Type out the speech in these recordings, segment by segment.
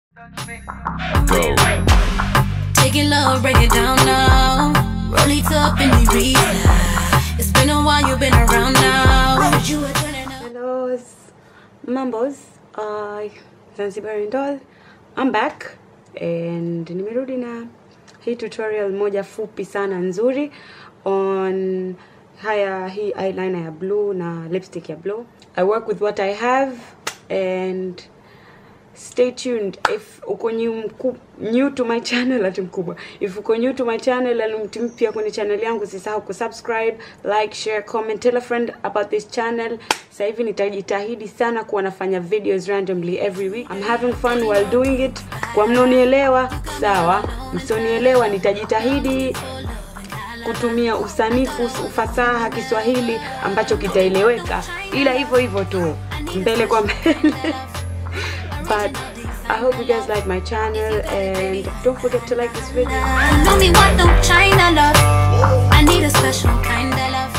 Go. Take it low, break it down now. Roll it up in the reason. It's been a while, you've been around now. Heard you were turning up. Hello, mambos. Uh, Zanzibari doll. I'm back and nimerudi na hii tutorial moja fupi sana nzuri on haya hii eyeliner ya blue na lipstick ya blue. I work with what I have and stay tuned if uko new, mku, new to my channel ati mkubwa if uko new to my channel and mtu mpya kwenye channel yangu usisahau kusubscribe like share comment tell a friend about this channel sasa hivi nitajitahidi sana kuwa nafanya videos randomly every week I'm having fun while doing it kwa mnaonielewa sawa msionielewa nitajitahidi kutumia usanifu ufasaha Kiswahili ambacho kitaeleweka, ila hivyo hivyo tu mbele kwa mbele. But I hope you guys like my channel and don't forget to like this video. Know me want no China love. I need a special kind of love.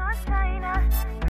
China,